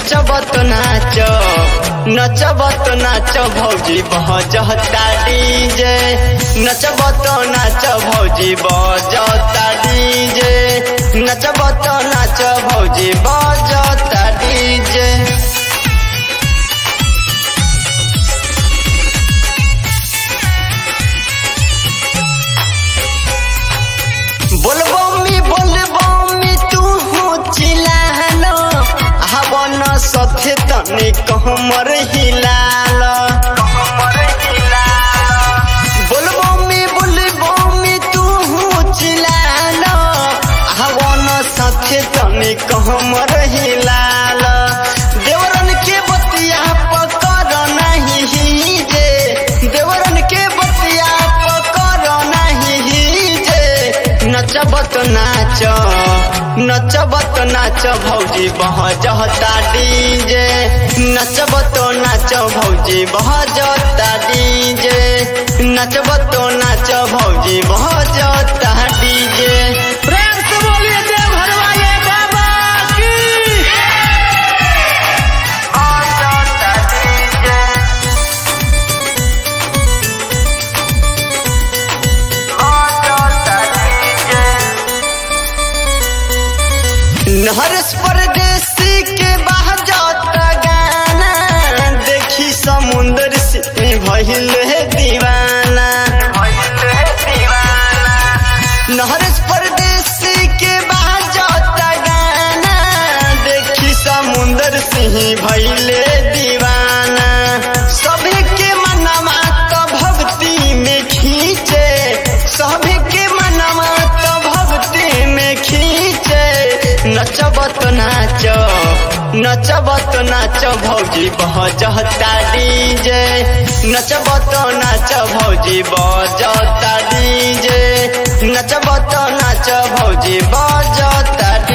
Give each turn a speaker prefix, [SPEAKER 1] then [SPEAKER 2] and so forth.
[SPEAKER 1] नचबत नाच नचबत नाच भौजी बहजता डीजे नचबत नाच भौजी बजता डीजे नचबत नाच भौजी बजता डीजे बोलबमी बोलबमी तू चिलालो हवन सथे तने कहमर हिलाल बोलबमी बोलबमी तू चिलालो हवन सथे तने कहमर हिलाल देवरन के बतिया पकर नहीं जे देवरन के बतिया पकर नहीं जे नचबत नाच नचबत नाच भौजी बहजता डीजे नचबत नाच भौजी बहजता डीजे नचबत नाच भौजी बहजता डीजे
[SPEAKER 2] प्रेम से बोलिए देव हरवाए बाबा की
[SPEAKER 1] बहजता डीजे बहजता डीजे नहरस परदेसी के बहजता गाना देखी समुंदर से भइल है दीवाना नहरस परदेसी के बहजता गाना देखी समुंदर से भइल दीवाना सभी के मनवा तो भक्ति में खींचे सभी के मनवा तो भक्ति में खींचे नचबत नाच नचबत नाच भौजी बहजता डीजे नचबत नाच भौजी बजता डीजे नचबत नाच भौजी बजता डीजे